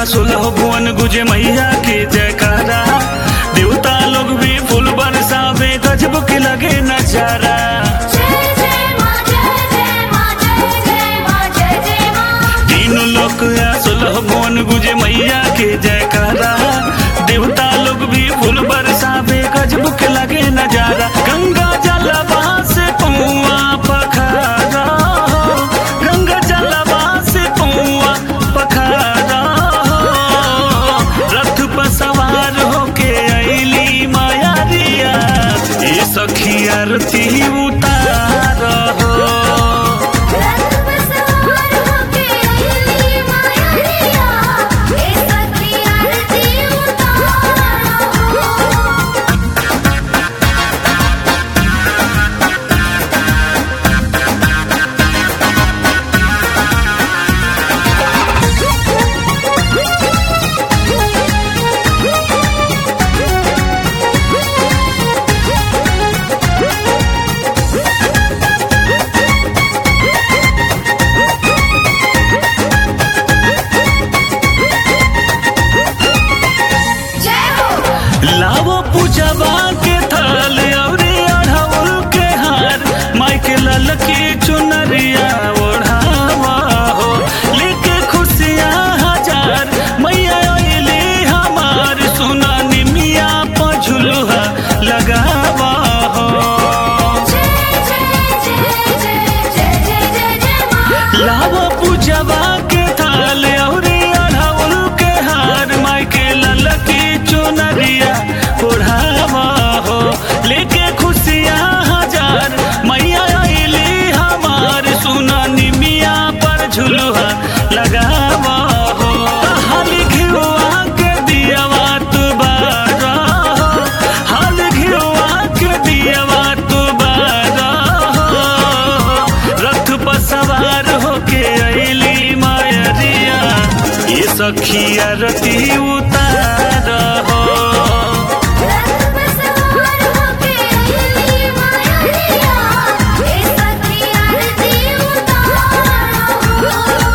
सुलह भुवन गुजे मैया के जयकारा देवता लोग भी फूल बरसावे गजब के लगे नजारा जय जय मां जय जय मां जय जय मां जय जय मां तीन लोग या सुलह भुवन गुजे मैया के जयकारा देवता लोग भी फूल बरसावे गजब के लगे नजारा गंगा जलवा से पौआ पखारा गंगा जलवा से पौआ पखारा रथ पर सवार होके अइली माया रिया ये सखी आरती उतार हो रथ पर सवार होके अइली माया रिया ए सखी आरती उतारो जय हो लावो पूजवा के थाल अउरी अढ़ौल के हार माइके लाल की चुनरिया ओढ़ावा हो लेके खुशियाँ हजार मैया अइली हमार सुना निमिया पझुलुहा लगावा हो जय जय जय जय जय जय जय जय मां लावो पूजवा के थाल अउरी अढ़ौल के हार माइके लाल की चुनरिया ओढ़ावा हो लेके खुशियाँ हजार मैया अइली हमार सुना निमिया पर झुलुहा लगावा हो हाल घिउआ के दियावा तू बारा हो हाल घिउआ के दियावा तू बारा हो रथ पर सवार होके अइली मायरिया ये सखी आरती उतार हो रथ पर सवार होके अइली माया रिया ए सखी आरती उतारो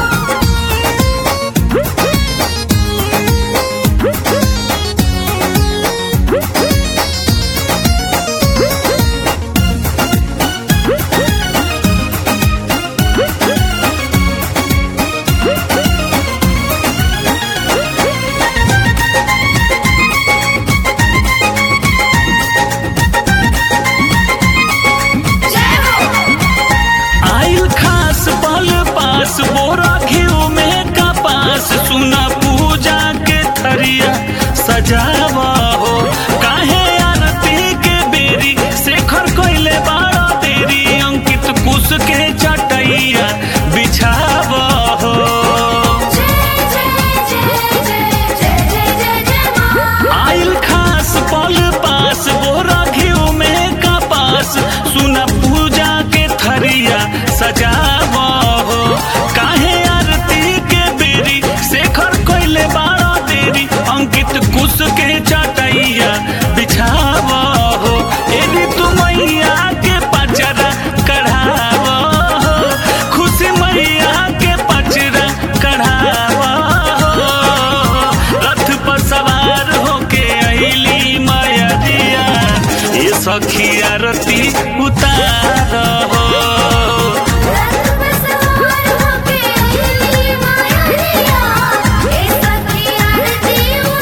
जय हो आइल खास पल पास बोरा घिउ में कपास सुना पूजा के थरिया सजावा हो काहे आरती के बेरी शेखर कोइले बाड़ा तेरी अंकित कुश के चटैया बिछावा हो जय जय जय जय जय जय जय जय मां आइल खास पल पास बोरा घिउ में कपास सुना पूजा के थरिया सजावा हो काहे आरती के बेरी शेखर कोइले बाड़ा तेरी अंकित कुश के चटैया बिछावा हो एदी तू मैया के पचरा कढ़ावा हो खुशी मैया के पचरा कढ़ावा हो रथ पर सवार होके अइली माया दिया ये सखी आरती उतार हो रथ पर सवार होके अइली माया रिया ए सखी आरती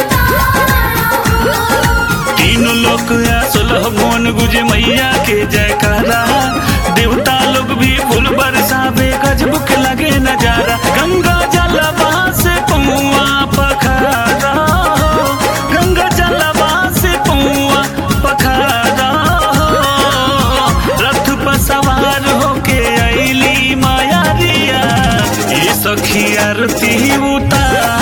उतारो तीन लोक या सुलह मोन गुजे मैया के जयकारा देवता लोग भी फूल बरसावे गजब के लगे नजारा गंगा जलवा से पौआ पखारा हो गंगा जलवा से पौआ पखारा हो रथ पर सवार होके अइली माया रिया ये सखी आरती उतार